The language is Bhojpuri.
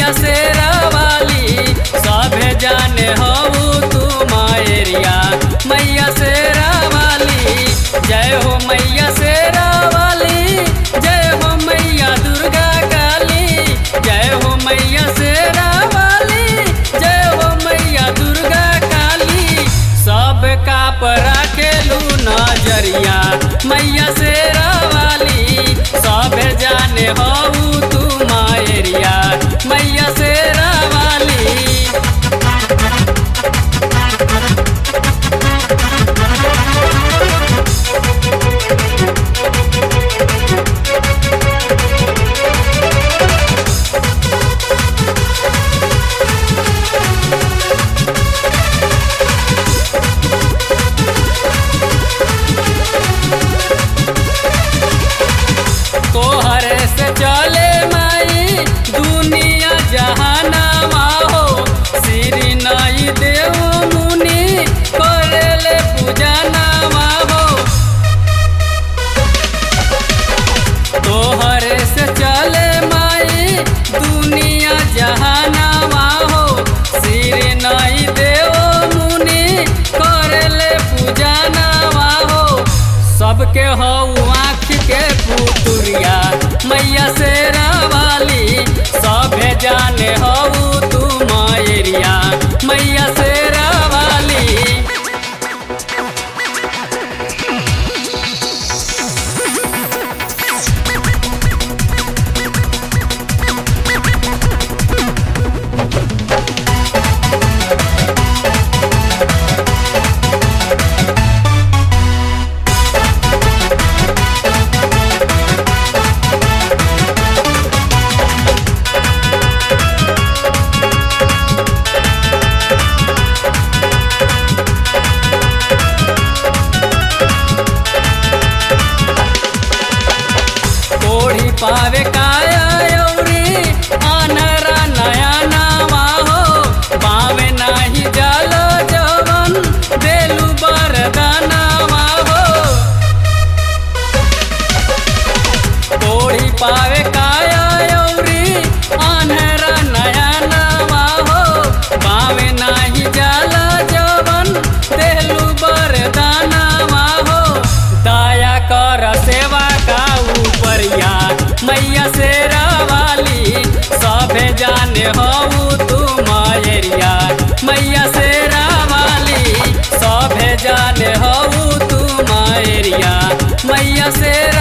मैया शेरा वाली सभे जाने हऊ तू मायरिया मैया शेरा वाली जय हो मैया शेरा वाली जय हो मैया दुर्गा काली जय हो मैया शेरा वाली जय हो मैया दुर्गा काली सब का परा खेलू नजरिया मैया शेरा वाली सब जाने हऊ तू मायरिया मैया शेरा वाली तोहरे से चले माई दुनिया जहानामा हो श्री नई देव मुनि करेले पूजनामा हो तोहरे से चले माई दुनिया जहानामा हो श्री नई देव मुनि करेले पूजनामा हो सबके हऊ आँख के पुतुरिया मैया शेरा वाली सभे जाने हऊ तू मायरिया मैया शेरा वाली कोढ़ी पावे काया यौरी आनरा नया नामा हो पावे नाही जल जवन देलु बरदानामा हो कोढ़ी पावे काया यौरी आनरा नया नामा हो पावे नाही जल जवन देलु बरदानामा हो दया कर सेवा का उपरिया मैया शेरा वाली सभे जाने हऊ तू मायरिया मैया शेरा वाली सभे जाने हऊ तू मायरिया मैया शेरा